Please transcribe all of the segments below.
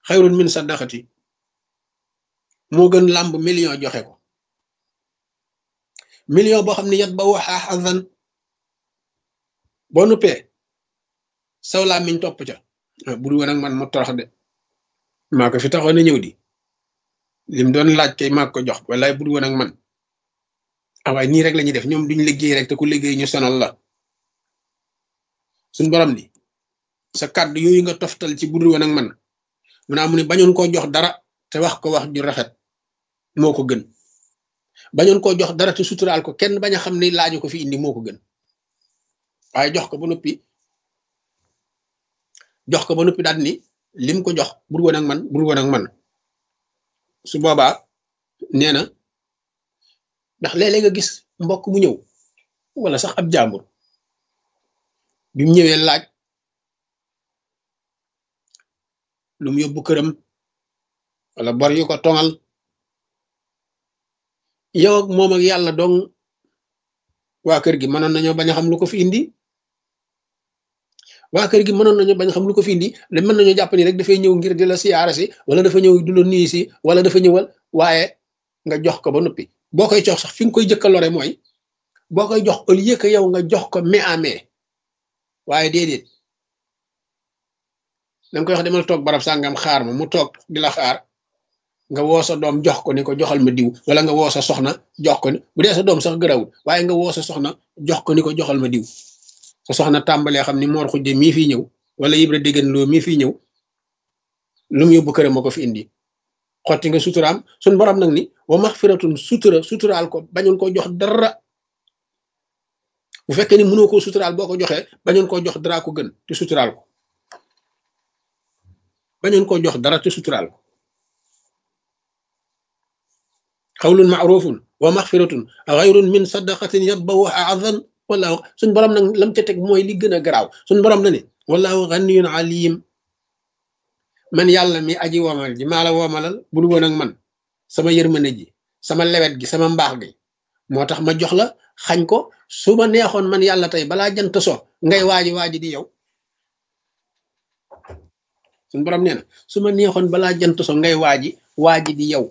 xayrun min sadaqati moo gën làmb million joxe ko million boo xam ne yat ba waxaa xasan boo nuppee saw làmmiñ topp ca bu dul woon ak man mu torox de maa ko fi taxoon na ñëw di lim doon laaj kay maa ko jox walaay bu dul woon ak man ah waaye nii rek la ñuy def ñoom duñ liggéey rek te ku liggéey ñu sonal la suñ borom ni sa kàddu yooyu nga toftal ci bu dul woon ak man mu naa mu ne bañoon koo jox dara te wax ko wax ju rafet moo ko gën bañoon koo jox dara te suturaal ko kenn bañ a xam ne laaju ko fi indi moo ko gën waaye jox ko ba noppi jox ko ba noppi daal ni lim ko jox bur woon ak man bur woon ak man su boobaa nee na ndax léeg-léeg nga gis mbokk mu ñëw wala sax ab jàmbur bi mu ñëwee laaj lu mu yóbbu këram wala bor yu ko tongal yow ak moom ak yàlla dong waa kër gi mënoon nañoo bañ a xam lu ko fi indi waa kër gi mënoon nañu bañ xam lu ko fi indi da mën nañoo jàpp ni rek dafay ñëw ngir di la siyaara si wala dafa ñëw du la nuyu si wala dafa ñëwal waaye nga jox ko ba noppi boo koy jox sax fi nga koy jëkka lore mooy boo koy jox au lieu que yow nga jox ko mais à mais waaye déedéet danga koy wax demal toog barab sàngam xaar ma mu toog di la xaar nga woo sa doom jox ko ni ko joxal ma diw wala nga woo sa soxna jox ko ni bu dee sa doom sax gërawul waaye nga woo sa soxna jox ko ni ko joxal ma diw sa soxna tàmbalee xam ni moor xujje mii fii ñëw wala yibra déggan loo mii fii ñëw lu mu yóbbu këram ma ko fi indi xotti nga suturaam suñ borom nag ni wa maxfiratun sutura suturaal ko bañoon ko jox dara bu fekkee ni mënoo koo suturaal boo ko joxee bañoon koo jox dara ko gën te suturaal ko bañoon koo jox dara te suturaal ko xawlun maarufun wa maxfiratun xayrun min sadaqatin yatbawu azan wallaahu suñ borom nag lam ca teg mooy li gën a garaaw suñ borom na ne wallaahu ganiyun alim man yàlla mi aji womal ji maa la womalal bul woon ak man sama yërmande ji sama lewet gi sama mbaax gi moo tax ma jox la xañ ko su ma neexoon man yàlla tey balaa jant so ngay waaji waaji di yow suñ borom nee na su ma neexoon balaa jant so ngay waaji waaji di yow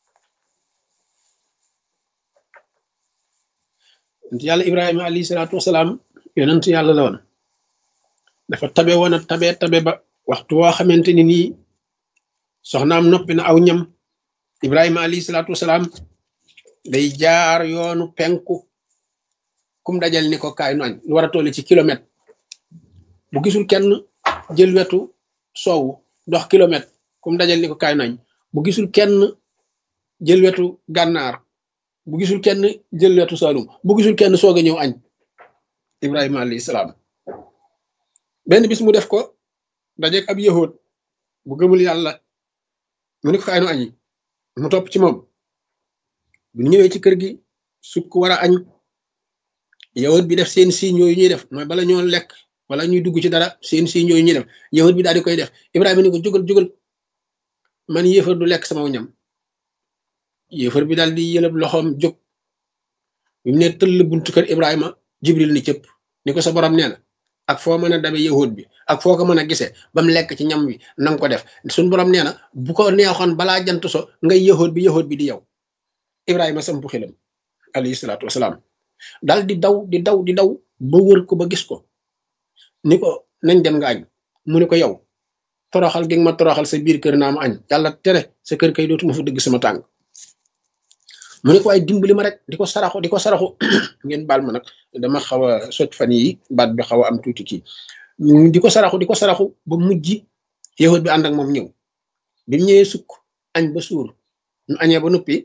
yàlla ibrahima alayhi salaatu wasalaam yonent yàlla la woon dafa tabe woon a tabe tabe ba waxtu woo xamante ni nii soxnaam noppi na aw ñam ibrahima alayhi salaatu wasalaam day jaar yoonu penku kum dajal ni ko kaay nu añ lu war a toll ci kilomètre bu gisul kenn jël wetu soowu dox kilomètre kum dajal ni ko kaay nu añ bu gisul kenn jël wetu gànnaar bu gisul kenn jël wetu saalum bu gisul kenn soog a ñëw añ ibrahima alayhi salaam benn bis mu def ko dajeeg ab yahood bu gëmul yàlla mu ni ko kaay nu añi mu topp ci moom bu ñëwee ci kër gi sukk war a añ yahood bi def seen signe yooyu ñuy def mooy bala ñoo lekk wala ñuy dugg ci dara seen signe yooyu ñuy def yahood bi daal di koy def ibrahima ni ko jógal jógal man yéefar du lekk sama ñam yéefar bi daal di yëlëb loxoom jóg bi mu ne tëll buntu kër ibrahima jibril ni cëpp ni ko sa borom nee na ak foo mën a dabe yahud bi ak foo ko mën a gisee ba mu lekk ci ñam wi nanga ko def suñ borom nee na bu ko neexoon balaa jant so ngay yahud bi yahud bi di yow ibrahima sampu xilam alayhi salaatu wasalaam daal di daw di daw di daw ba wër ko ba gis ko ni ko nañ dem nga añ mu ni ko yow toroxal gi nga ma toroxal sa biir kër naa ma añ yàlla tere sa kër kay dootuma fa dëgg sama tànk mu ne ko ay dimbali ma rek di ko saraxu di ko saraxu ngeen baal ma nag dama xaw a soj fan yi baat bi xaw a am tuuti kii di ko saraxu di ko saraxu ba mujj yahut bi ànd ak moom ñëw bi mu ñëwee sukk añ ba suur ñu añee ba noppi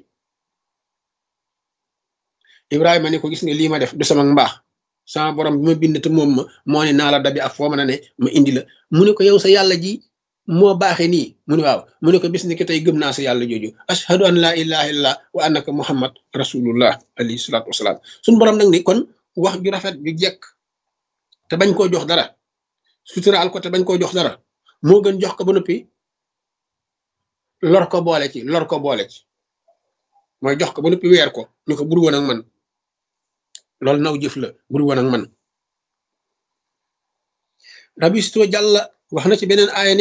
Ibrahima ne ko gis nga lii ma def du sama mbaax sama borom bi ma bind te moom ma moo ne naa la dabi ak foo mën a ne ma indi la mu ne ko yow sa yàlla ji moo baaxee nii mu ne waaw mu ne ko bis ni ki tey gëm naa sa yàlla jooju ashhadu an laa ilaha illallah wa annaka muhammad rasulullah alayhi salaatu wasalaam suñu borom nag ni kon wax ju rafet ju jekk te bañ koo jox dara suturaal ko te bañ koo jox dara moo gën jox ko ba noppi lor ko boole ci lor ko boole ci mooy jox ko ba noppi weer ko ñu ko bur woon ak man loolu naw jëf la bur woon ak man rabisto jàlla wax na ci beneen aaya